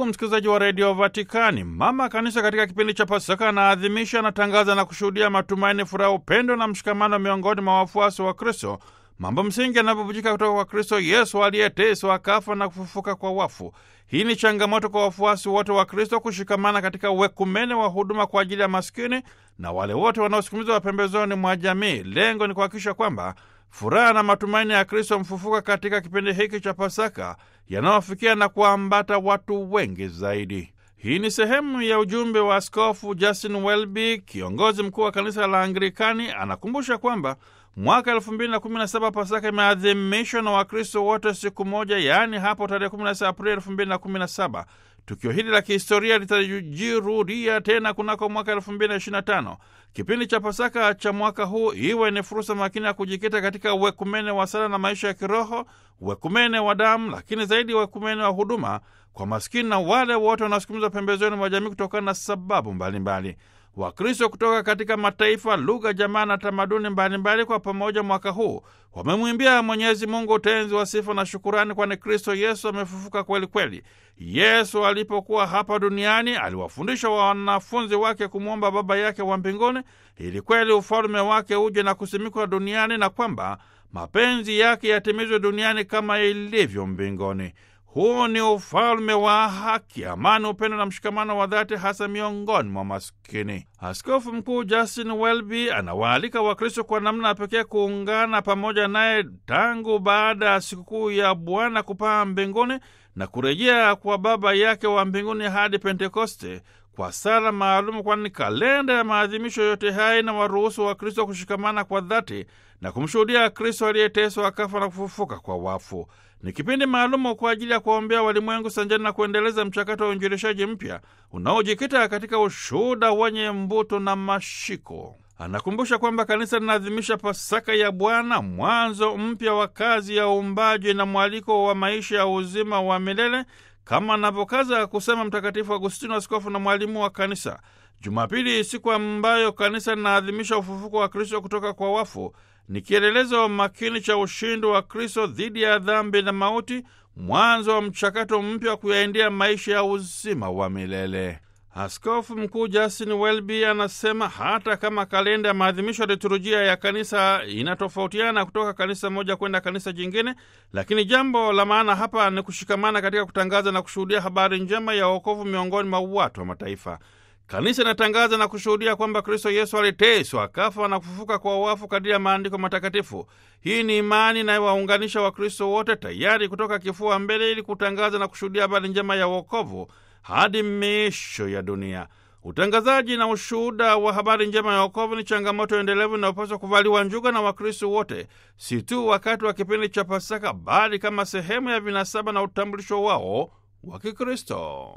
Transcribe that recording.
Ndugu msikilizaji wa redio Vatikani, mama kanisa katika kipindi cha Pasaka anaadhimisha, anatangaza na kushuhudia matumaini, furaha, upendo na mshikamano miongoni mwa wafuasi wa Kristo, mambo msingi yanavyovujika kutoka kwa Kristo Yesu aliyeteswa akafa na kufufuka kwa wafu. Hii ni changamoto kwa wafuasi wote wa Kristo kushikamana katika uwekumene wa huduma kwa ajili ya maskini na wale wote wanaosukumizwa pembezoni mwa jamii. Lengo ni kuhakikisha kwamba furaha na matumaini ya Kristo mfufuka katika kipindi hiki cha Pasaka yanayofikia na kuambata watu wengi zaidi. Hii ni sehemu ya ujumbe wa Askofu Justin Welby, kiongozi mkuu wa kanisa la Anglikani. Anakumbusha kwamba mwaka elfu mbili na kumi na saba Pasaka imeadhimishwa na Wakristo wote siku moja, yaani hapo tarehe 16 Aprili elfu mbili na kumi na saba. Tukio hili la kihistoria litajirudia tena kunako mwaka elfu mbili na ishirini na tano. Kipindi cha Pasaka cha mwaka huu iwe ni fursa makini ya kujikita katika uwekumene wa sala na maisha ya kiroho, uwekumene wa damu, lakini zaidi uwekumene wa huduma kwa maskini na wale wote wanaosukumizwa pembezoni mwa jamii kutokana na sababu mbalimbali. Wakristo kutoka katika mataifa, lugha, jamaa na tamaduni mbalimbali kwa pamoja mwaka huu wamemwimbia Mwenyezi Mungu utenzi wa sifa na shukurani, kwani Kristo Yesu amefufuka kweli kweli. Yesu alipokuwa hapa duniani aliwafundisha wanafunzi wake kumwomba Baba yake wa mbinguni ili kweli ufalme wake uje na kusimikwa duniani na kwamba mapenzi yake yatimizwe duniani kama ilivyo mbinguni. Huu ni ufalme wa haki, amani, upendo na mshikamano wa dhati, hasa miongoni mwa maskini. Askofu Mkuu Justin Welby anawaalika Wakristo kwa namna ya pekee kuungana pamoja naye tangu baada ya sikukuu ya Bwana kupaa mbinguni na kurejea kwa Baba yake wa mbinguni hadi Pentekoste kwa sala maalumu, kwani kalenda ya maadhimisho yote haya na waruhusu Wakristo kushikamana kwa dhati na kumshuhudia Kristo aliyeteswa akafa na kufufuka kwa wafu. Ni kipindi maalumu kwa ajili ya kuwaombea walimwengu sanjani na kuendeleza mchakato wa uinjilishaji mpya unaojikita katika ushuhuda wenye mvuto na mashiko. Anakumbusha kwamba kanisa linaadhimisha Pasaka ya Bwana, mwanzo mpya wa kazi ya uumbaji na mwaliko wa maisha ya uzima wa milele, kama anavyokaza kusema Mtakatifu Agustino, askofu na mwalimu wa kanisa. Jumapili, siku ambayo kanisa linaadhimisha ufufuko wa Kristo kutoka kwa wafu, ni kielelezo makini cha ushindi wa Kristo dhidi ya dhambi na mauti, mwanzo wa mchakato mpya wa kuyaendea maisha ya uzima wa milele. Askofu Mkuu Justin Welby anasema hata kama kalenda ya maadhimisho ya liturujia ya kanisa inatofautiana kutoka kanisa moja kwenda kanisa jingine, lakini jambo la maana hapa ni kushikamana katika kutangaza na kushuhudia habari njema ya wokovu miongoni mwa watu wa mataifa. Kanisa inatangaza na kushuhudia kwamba Kristo Yesu aliteswa, akafa na kufufuka kwa wafu kadiri ya maandiko matakatifu. Hii ni imani inayowaunganisha Wakristo wote tayari kutoka kifua mbele ili kutangaza na kushuhudia habari njema ya wokovu hadi miisho ya dunia. Utangazaji na ushuhuda wa habari njema ya wokovu ni changamoto endelevu inayopaswa kuvaliwa njuga na Wakristo wote, si tu wakati wa kipindi cha Pasaka, bali kama sehemu ya vinasaba na utambulisho wao wa Kikristo.